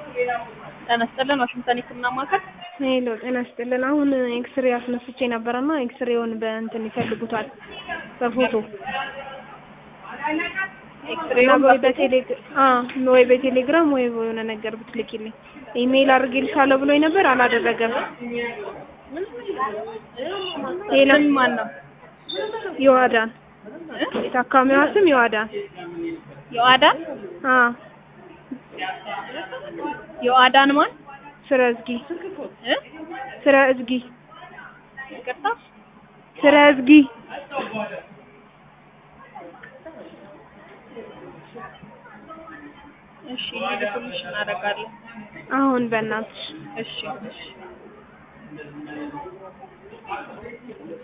ጤና ይስጥልን ዋሽንግተን የህክምና ማዕከል ሄሎ ጤና ይስጥልን። አሁን ኤክስሬ አስነስቼ ነበረና ኤክስሬውን በእንትን ይፈልጉታል በፎቶ እና ወይ በቴሌግ- አዎ ወይ በቴሌግራም ወይ በሆነ ነገር ብትልኪልኝ ኢሜይል አድርጌልሻለሁ ብሎኝ ነበር አላደረገም። ሌላ ስም ማን ነው? የዋዳን የታካሚዋ ስም የዋዳን የዋዳን አዎ የዋዳን ማን ስረ እዝጊ እ? ስረ እዝጊ ይቅርታ ስረ እዝጊ እሺ እንዲልኩልሽ እናደርጋለን። አሁን በእናትሽ እሺ እሺ